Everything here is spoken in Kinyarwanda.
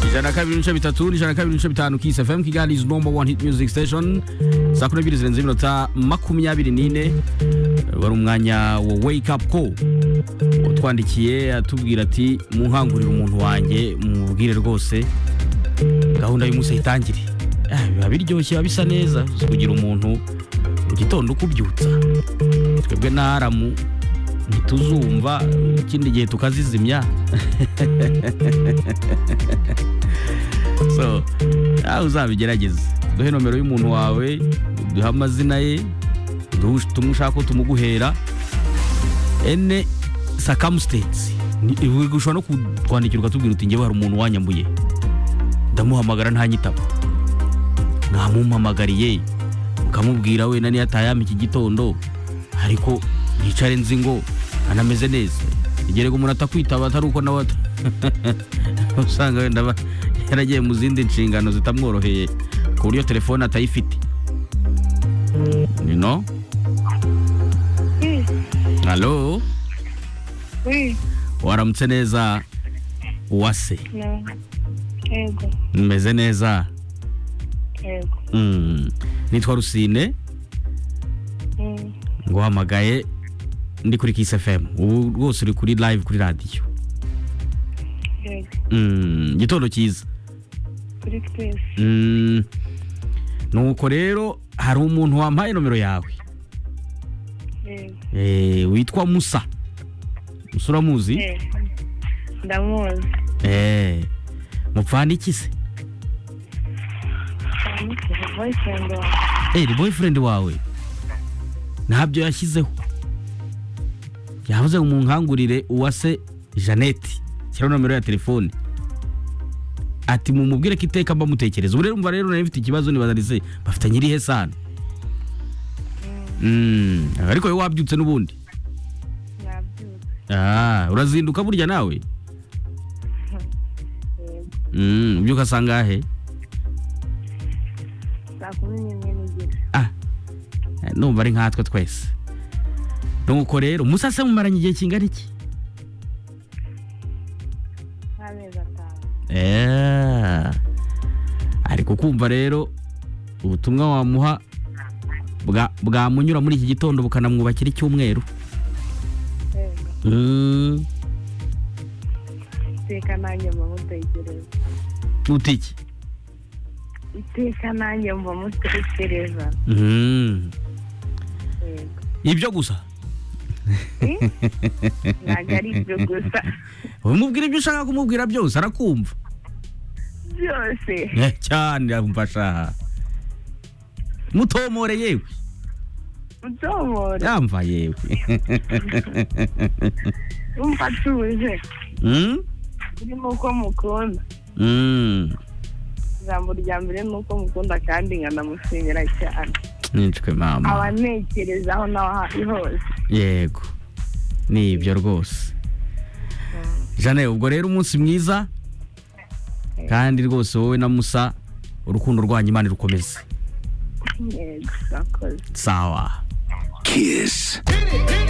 ijana na kabiri n'ibice bitatu n'ijana na kabiri n'ibice bitanu kisi fm kigali is number one hit music station saa kumi n'ebyiri zirenze iminota makumyabiri n'ine wari umwanya wa wake up call utwandikiye atubwira ati munkangurire umuntu wanjye mubwire rwose gahunda y'umunsi ayitangire Ah, biba biryoshye biba bisa neza si kugira umuntu mu gitondo ukubyutsa twebwe na aramu ntituzumva ikindi gihe tukazizimya so nawe uzabigerageze duhe nomero y'umuntu wawe duhe amazina ye duhe- tumushaka ko tumuguhera ene sakamusitensi ushobora no kutwandikira ukatubwira uti ngewe hari umuntu wanyambuye ndamuhamagara ntanyitaba mwamumpamagariye mukamubwira wenda niyo atayama iki gitondo ariko nicare nzi ngo anameze neza igerega umuntu atakwitaba atari uko nawe ata- usanga wenda aba yaragiye mu zindi nshingano zitamworoheye ku buryo telefone atayifite no Oui, halo oui, waramutse neza uwase no. Yego, meze neza yego. Mm. nitwa rusine Mm. nguhamagaye ndi kuri Kiss FM ubu rwose uri kuri live kuri radiyo Yego, Mm, gitondo cyiza kuri twese. Mm, nuko rero hari umuntu wampaye nomero yawe Yego. Eh, witwa musa musa uramuzi Eh, Ndamuzi. Eh, mupfana iki se Ndamuzi, boyfriend wawe. Eh, ni boyfriend wawe ntabyo yashyizeho yavuze ngo umunkangurire uwase jeannette shyiraho nomero ya telefone ati mumubwire ko iteka mbamutekereza ubu rero umva rero nayo mfite ikibazo nibazanize bafitanye irihe sano Mm, ariko wowe wabyutse n'ubundi Nabyutse. Ah, urazinduka burya nawe Yego. Mm, ubyuka saa ngahe Saa kumi n'imwe n'igice. ah numva ari nkatwe twese nuko rero musa se mumaranye igihe kingana iki Nk'amezi atanu. Eh. ariko kumva rero ubutumwa wamuha bwa- bwamunyura muri iki gitondo bukanamwubakira icyumweru Yego. Mm, Iteka nanjye mba mutekereza. ute iki Iteka nanjye mba mutekereza. Mm, Yego. ibyo gusa Eh? Ntabwo ari ibyo gusa. umubwira ibyo ushaka kumubwira byose arakumva Byose. Eh, cyane amfasha mutomore yewe Utomora. yamva yewe Umva atuje. Mm? Urimo uko mukunda. Mm. ijambo rya mbere ni uko mukunda kandi nkanamushimira cyane nicwe mama abantekerezaho n'aho ari hose yego ni ibyo rwose jane ubwo rero umunsi mwiza kandi rwose wowe na musa urukundo rwanyu imana rukomeze yego sakoze sawa Kiss.